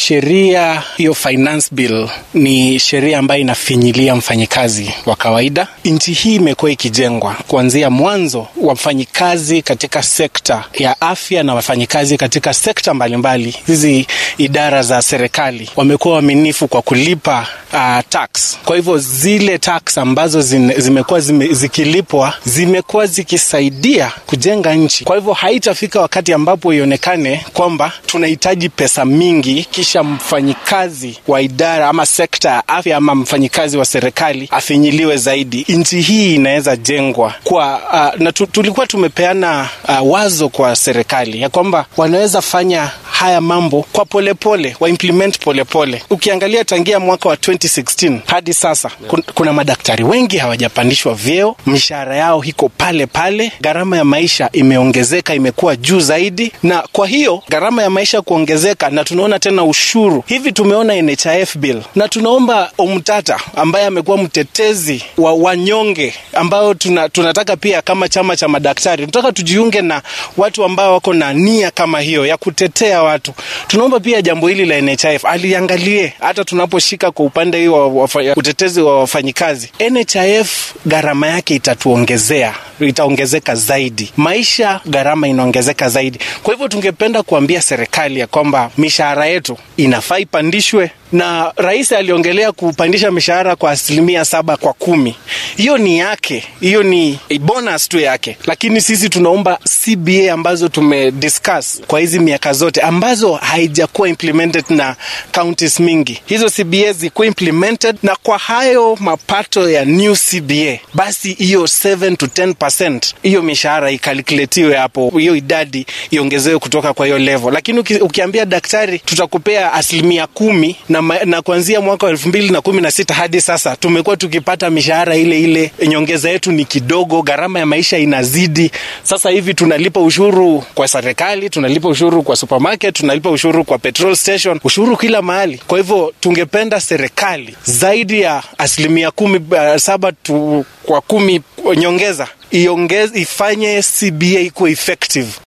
sheria hiyo finance bill ni sheria ambayo inafinyilia mfanyikazi wa kawaida. Nchi hii imekuwa ikijengwa kuanzia mwanzo, wafanyikazi katika sekta ya afya na wafanyikazi katika sekta mbalimbali, hizi idara za serikali wamekuwa waaminifu kwa kulipa uh, tax. Kwa hivyo zile tax ambazo zine, zimekuwa zime, zikilipwa zimekuwa zikisaidia kujenga nchi. Kwa hivyo haitafika wakati ambapo ionekane kwamba tunahitaji pesa mingi kisha mfanyikazi wa idara ama sekta ya afya ama mfanyikazi wa serikali afinyiliwe zaidi. Nchi hii inaweza jengwa kwa uh, na tu, tulikuwa tumepeana uh, wazo kwa serikali ya kwamba wanaweza fanya haya mambo kwa polepole pole, wa implement polepole pole. Ukiangalia tangia mwaka wa 2016 hadi sasa kun, kuna madaktari wengi hawajapandishwa vyeo, mishahara yao iko pale pale, gharama ya maisha imeongezeka, imekuwa juu zaidi, na kwa hiyo gharama ya maisha kuongezeka, na tunaona tena ushuru hivi. Tumeona NHIF bill na tunaomba Omtata ambaye amekuwa mtetezi wa wanyonge, ambao tuna, tunataka pia kama chama cha madaktari tunataka tujiunge na watu ambao wako na nia kama hiyo ya kutetea watu. Tunaomba pia jambo hili la NHIF aliangalie hata tunaposhika kwa upande hii wa utetezi wa wafanyikazi. NHIF gharama yake itatuongezea, itaongezeka zaidi, maisha gharama inaongezeka zaidi. Kwa hivyo tungependa kuambia serikali ya kwamba mishahara yetu inafaa ipandishwe na rais aliongelea kupandisha mishahara kwa asilimia saba kwa kumi. Hiyo ni yake, hiyo ni bonus tu yake, lakini sisi tunaomba CBA ambazo tumediscuss kwa hizi miaka zote ambazo haijakuwa implemented na counties mingi, hizo CBA zikuwa implemented, na kwa hayo mapato ya new CBA basi hiyo 7 to 10% hiyo mishahara ikalkuletiwe hapo, hiyo idadi iongezewe kutoka kwa hiyo level. Lakini uki, ukiambia daktari tutakupea asilimia kumi na na kuanzia mwaka wa elfu mbili na kumi na sita hadi sasa tumekuwa tukipata mishahara ile ile, nyongeza yetu ni kidogo, gharama ya maisha inazidi. Sasa hivi tunalipa ushuru kwa serikali, tunalipa ushuru kwa supermarket, tunalipa ushuru kwa petrol station, ushuru kila mahali. Kwa hivyo tungependa serikali zaidi ya asilimia kumi, uh, saba tu kwa kumi nyongeza iongeze, ifanye CBA ikuwe effective.